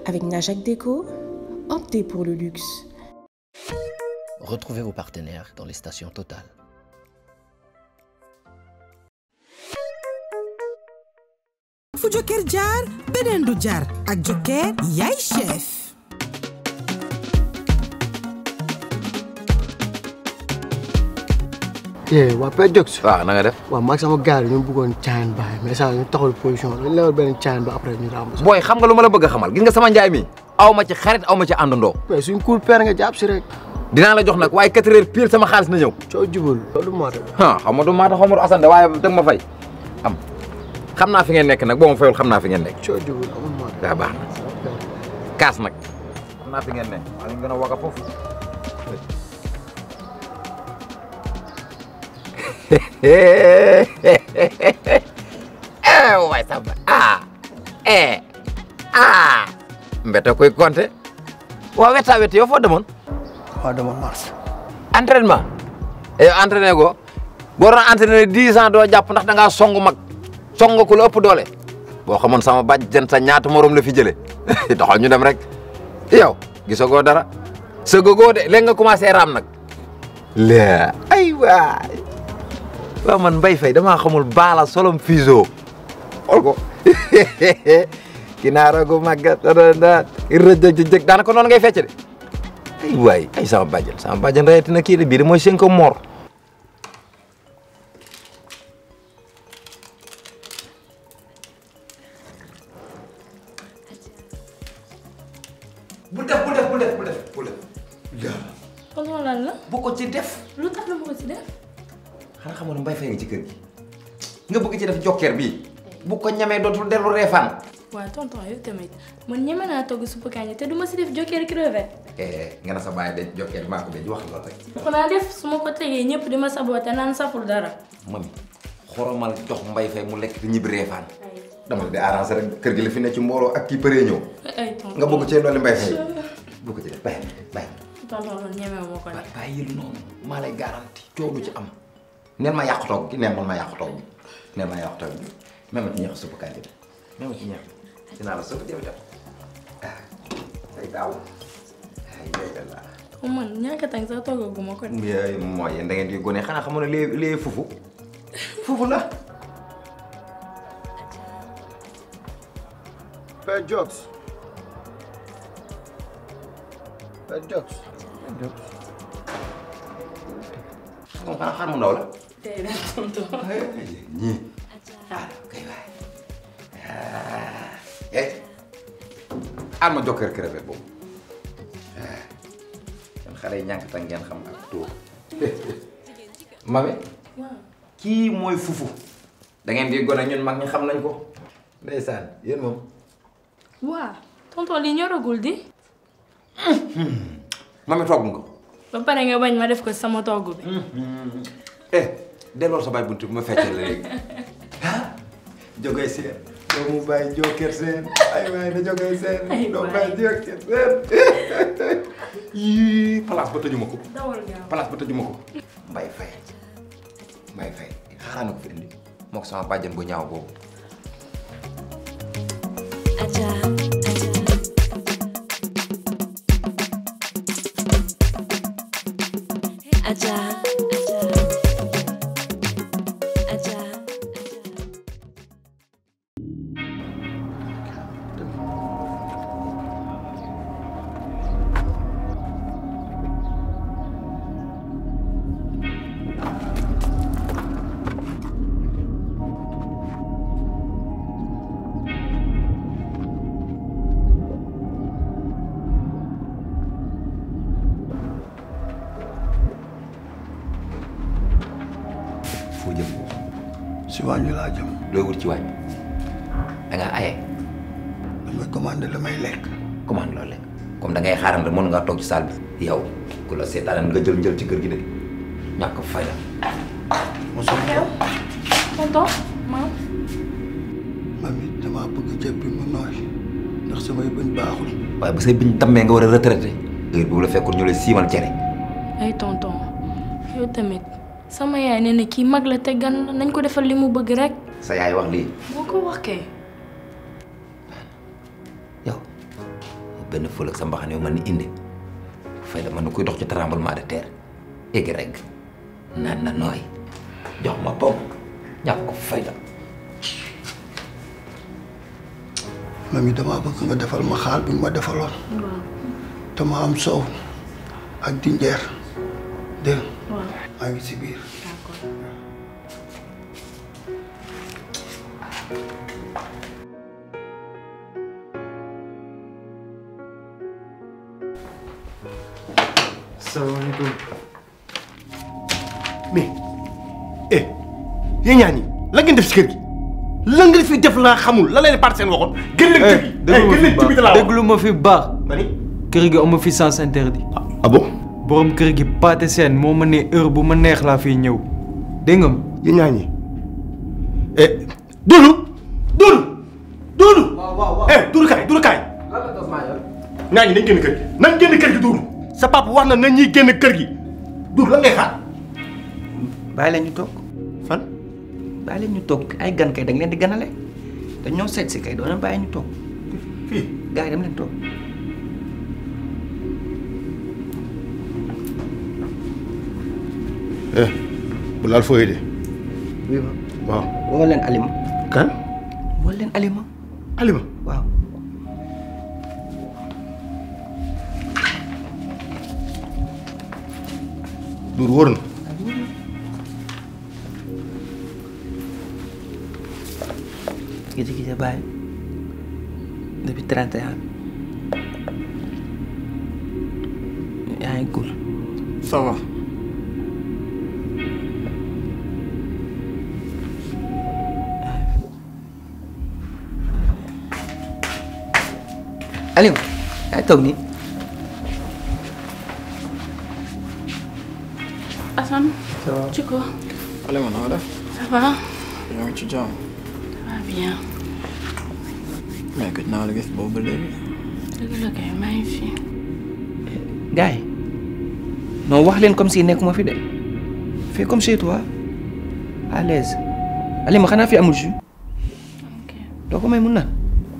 Avec Najak Déco, optez pour le luxe. Retrouvez vos partenaires dans les stations Total. fu Joker jaar beneen du jaar ak Joker yaay chef yee waa Père Jox waaw na nga def. waaw maag sama gars yi ñu bëggoon caayan baay mais saa ñu taxawal position dañ lewal benn caayan ba après ñu ràmb booy xam nga lu ma la bëgg a xamal gis nga sama njaay mi aw ma ci xarit aw ma ci àndandoo. mais suñ cool père nga jàpp si rek dinaa la jox nag waaye 4 heures pile sama xaalis na ñëw. coo jubal loolu moo tax ah xam nga du maata xaw ma du asande waaye dëgg ma fay am xam naa fi ngeen nekk nag boo ma fayul xam naa fi ngeen nekk. coo jubal amul moo tax daa baax na kaas nag xam naa fi ngeen ne maa ngi gën a waga foofu. eh waay samba ah eh ah mbete koy compter waa weta weti yow foo demoon waaw dama mars entraînement yow entraîné go boo doon entraîné dix ans doo jàpp ndax da ngaa song mag song ku la ëpp doole boo xamoon sama bàjjen sa ñaata morom la fi jëlee doxal ñu dem rek yow gisagoo dara sëgagoo de léegi nga commencé raam nag la ay waay waaw man Mbaye Faye damaa xamul baala solom fiso xool ko kinaara gu màggat da rëjëjëjëg daanaka noonu ngay fecc de ay waay ay sama bàjjen sama bàjjen rayeti na kii de bii de mooy seen ko mor bu def bu def bu def bu def bu def tonton lan la bu ko ci def lu tax la ma ko ci def xanaa xamoon ne Mbaye Faye nga ci kër gi nga bëgg ci def jokkeer bii bu ko ñamee dootul dellu reefaan waaw tonton yow tamit man ñeme naa togg suppu kànja te du ma si def jokkeer crevette nga ne sa bàyyi de jokkeer maa ko de wax loolu rek xanaa def su ma ko tegee ñëpp di ma saboote naan saful dara mami xoromal jox Mbaye Faye mu lekk te ñibbi reefaan dama la di arrangé rek kër gi la fi ne ci mbooloo ak kii përee ñëw ay tonton nga bëgg cee dolli Mbaye Faye bu ko ci def bàyyi bàyyi tonton loolu ñeme ma ko bàyyi def bàyyi yëlu noonu maa lay garanti coow du ci am neen ma yàqu toog gi neen man ma yàqu toog gi neen ma yàqu toog gi même ci ñeex suppu kànja bi même ci ñeex dinaa la suppu jëw jëw ah say daaw ay yooyu la ko man ñàkk tàng sax toggaguma ko de yooyu mooy yéen da ngeen di gone xanaa xamoon ne lee lee fufu fufu la Père Jox Père Jox moom xanaa xar mu ndaw la tey de tonton ñii ah kay waay eh al ma jokkër crevette boobu seen xale yi ñànk tan ngeen xam ak tuur mami waaw kii mooy fufu da ngeen di gone ñun mag ñi xam nañ ko ndeysaan yéen moom waaw tonton lii ñoragul di mami togg nga ba pare nga bañ ma def ko sama togg bi eh delloo sa baay buntu bi ma feccee la léegi ah jógee seen doomu baay joker seen ay waay na jógee seen Ay doomu waay. baay joker seen yii place ba tëjuma ko dawal gaaw place ba tëjuma ko mbay fay mbay fay xaaral ko fi indi moo ko sama bàjjan bu ñaaw boobu foo jëm si waañ wi laa jëm looy wut ci waañ da ngaa aye damay commandé damay lekk commande loolu lekk comme da ngay xaaral mën nga toog ci salle bi yow ku la seetaan nga jël njël ci kër gi de ñàkk fay la mosul xew tonton maam mami damaa bëgg ceeb bi mu nooy ndax samay bëñ baaxul waaye bu say biñ tammee nga war a retraité heure boobu la fekkul ñu lay siimal cere ay tonton yow tamit sama yaay nee na kii mag la te gan la nañ ko defal li mu bëgg rek sa yaay wax lii boo ko wax kay yow benn fël ak sa mbaxane yu mën ni indi fay la mën na kuy dox ci tremblement de terre égg rek naan na nooy jox ma pom ñàkk ko fay la mami damaa bëgg nga defal ma xaal bi ma defaloon te ma am soow ak dinjeer dégg nga maa ngi si biir salaamaaleykum mais eh yéen ñaa ñi la ngeen def si kër gi la nga fi def laa xamul la leen part seen waxoon gën leen kër gi déglu gën leen ci biti laa wax déglu ma fi baax ma ni kër gi amu fi sens interdit ah bon borom kër gi paate seen moo ma ne heure bu ma neex laa fiy ñëw dégg nga ma yéen ñaa ñi eh Doudou Doudou Doudou eh Doudou kaay Doudou kaay ñaa ñi nañ génn kër gi nañ génn kër gi Doudou sa papa wax na nañ ñuy génn kër gi Doudou lan ngay xaar bàyyi leen ñu toog fan bàyyi leen ñu toog ay gan kay da nga leen di ganale dañ ñoo seet si kay doona bàyyi ñu toog fii gars yi dem leen toog eh bu laal fooy de oui ma waaw woo leen alima kan woo leen alima Alima waaw Doudou wóor na gis gis bàyyi depuis 31 yaa ngi cool ça va alima yaa ngi toog nii Assane. ça va ci ko. Alima na nga def ça va. yaa ngi ci jàmm ça va bien. mais gëj naa la gis boobu ba léegi dëgg la kay maa ngi fi. gars yi non wax leen comme si nekkuma fi de fais comme chez toi à l'aise alima xanaa fi amul jus ok doo ko may mun naan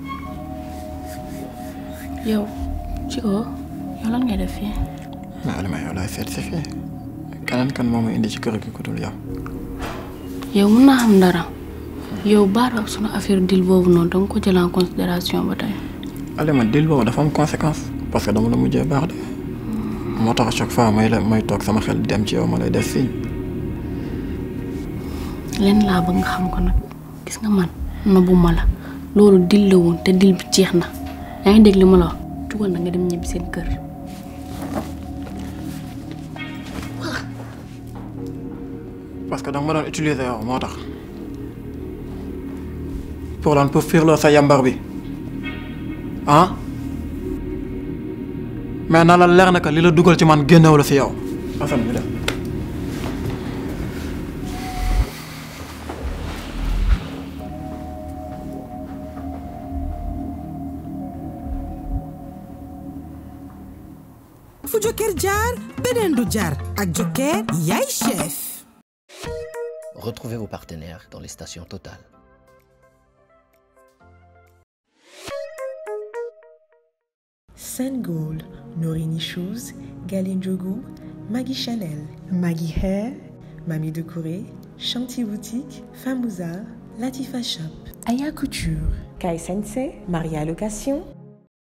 yow ci ko yow lan ngay def fii. mais Alima yow laay seet si fii keneen kan moo ma indi ci kër gi ku dul yow yow mun naa xam dara. yow baara ak sunu affaire dil boobu noonu danga ko jël en considération ba tey. Alima dil boobu dafa am conséquence parce que dama la mujjee baax de moo tax à chaque fois may la may toog sama xel di dem ci yow ma lay def signe lenn laa bëgg nga xam ko nag gis nga man nobuma la loolu dil la woon te dil bi jeex na yaa ngi dégg li ma la wax jugal na nga dem ñibbi seen kër. parce que danga ma doon utiliser yow moo tax pour lan pour firloo sa yambar bi ah mais na la leer na que li la dugal ci man génnewu la si yow Assane bi dem fu jokkeer jaar beneen du jaar ak jokkeer yaay chef Retrouvez vos partenaires dans les stations Total. Sengold, Norini Shoes, Galine Jogu, Maggie Chanel, Maggie Hair, Mamie de Corée, Chanty Boutique, Famouza, Latifa Shop, Aya Couture, Kai Sensei, Maria Location,